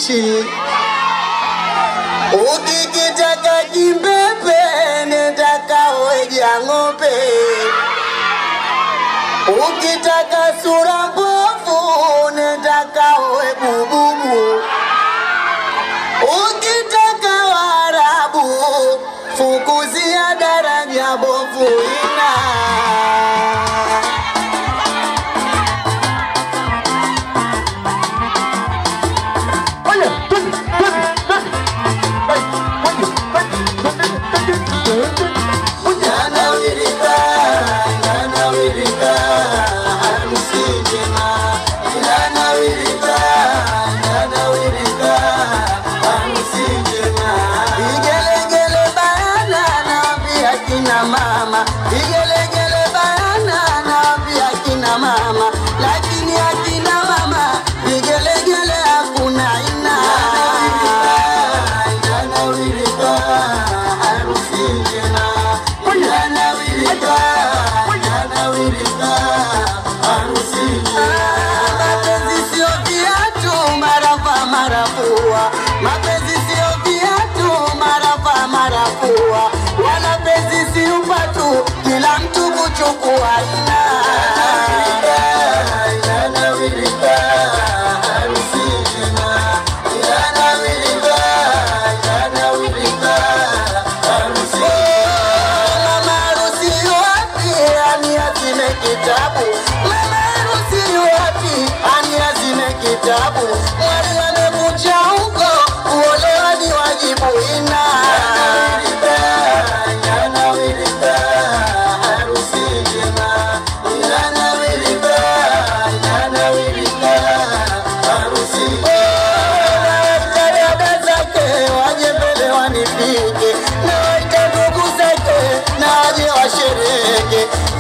mbichi. Ukikitaka kimbepe, nenda kaweja ng'ombe. Ukitaka sura mbovu, nenda kawe bububu. Ukitaka Waarabu, fukuzia daraja bovu ina Yanawirika, yanawirika, harusi njema. Yanawirika, yanawirika, harusi njema. Vigelegele bayana, naambia kina mama. Vigelegele bayana, naambia kina mama. Lakini akina mama, vigelegele hakuna ina. Yanawirika, harusi njema. Yanawirika, yanawirika, harusi njema. Mapenzi sio viatu, marafa marafua. Mapenzi sio viatu, marafa marafua. Wala penzi si upatu, kila mtu kuchukua ina. Yanawirika, harusi njema. Yanawirika, yanawirika, harusi Mama harusi wapi? Ani azime kitabu. Mama harusi wapi? Ani azime kitabu. Mwali amekucha huko, kuolewa ni wajibu ina. Yanawirika, yanawirika, harusi njema. Yanawirika, yanawirika, harusi Nawaita dada zake waje mbele wanipige, nawaita ndugu zake na waje washereke,